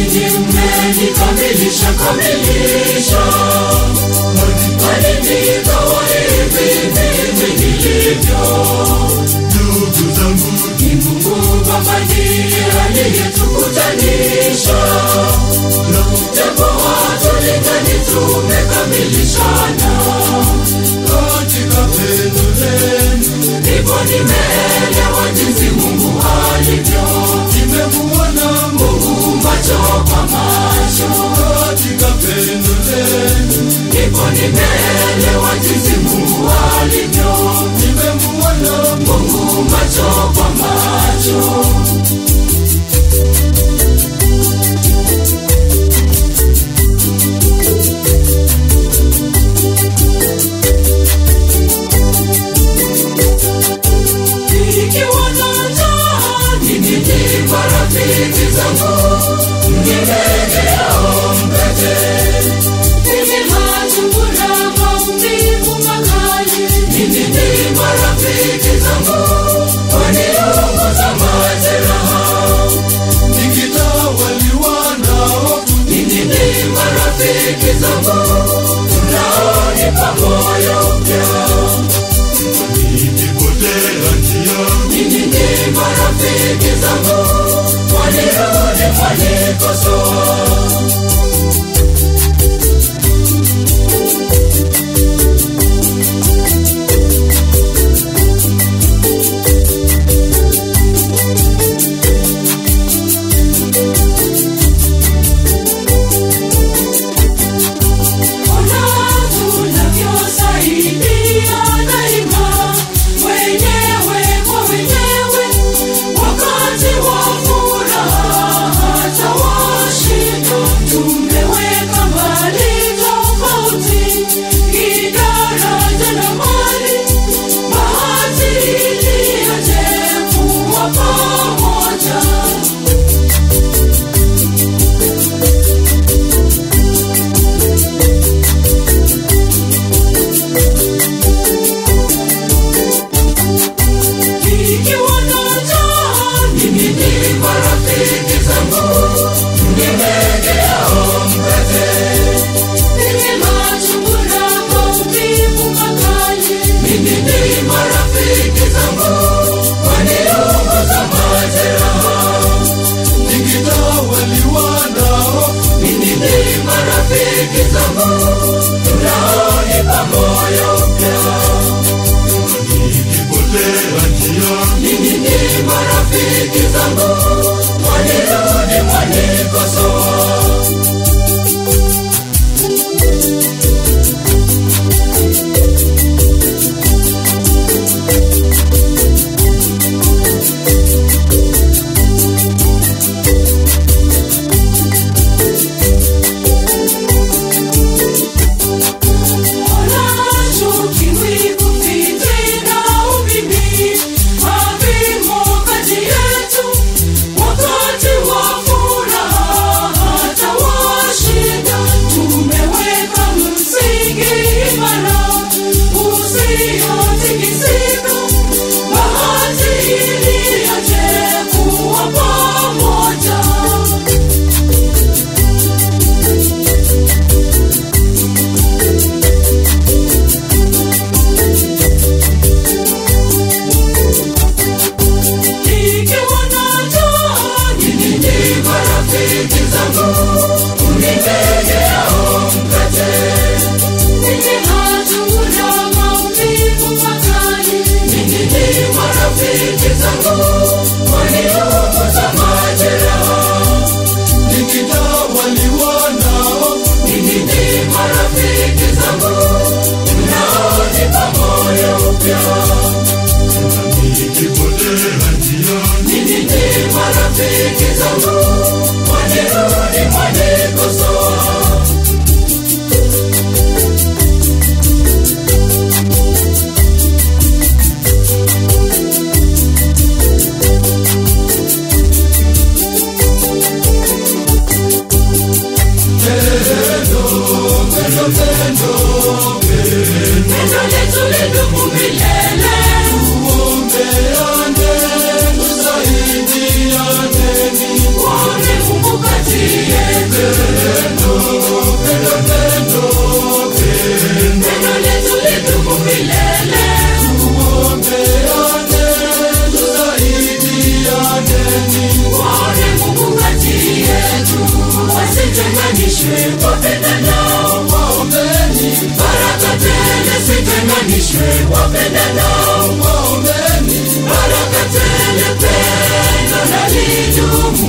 ninyi mmenikamilisha kamilisha alinitoa hivi mimi nilivyo ndugu zangu ni Mungu Baba ndiye aliyetukutanisha japo hatulingani tumekamilishana katika pendo lenu ndipo nimeelewa jinsi Mungu alivyo nimemuona Mungu macho kwa macho katika pendo lenu ndipo nimeelewa jinsi Mungu alivyo nimemuona Mungu macho kwa macho Nikiwa na njaa, ninyi ni marafiki zangu, nilegeao mkate. Ninyi machungu na maumivu makali, ninyi ni marafiki zangu, waniunguza majeraha. nikitawaliwa na hofu Ninyi ni marafiki zangu, mnaonipa moyo mpya. nikipotea njia Ninyi ni marafiki zangu, mwanirudi mwanikosoa. Ona tunavyosaidia daima, wenyewe kwa wenyewe, wakati wa furaha hata wa shida. Tumeweka mbali tofauti, kidaraja na mali, bahati iliyoje kuwa pamoja. Nikiwa na njaa, ninyi ni marafiki zangu, nilegeao mkate. Ninyi machungu na maumivu makali, ninyi ni marafiki zangu, waniunguza majeraha. nikitawaliwa na hofu Ninyi ni marafiki zangu, mnaonipa moyo mpya. nikipotea njia Ninyi ni marafiki zangu, mwanirudi mwanikosoa. Pamoja. Nikiwa na njaa, ninyi ni marafiki zangu, mnilegeao mkate. Ninyi machungu na maumivu makali, ninyi ni marafiki zangu, waniunguza majeraha. nikitawaliwa na hofu Ninyi ni marafiki zangu, mnaonipa moyo mpya. nikipotea njia Ninyi ni marafiki zangu, mwanirudi mwane sitenganishwe wapendanao waombeni, baraka tele sitenganishwe wapendanao waombeni, baraka tele pendo na lidumu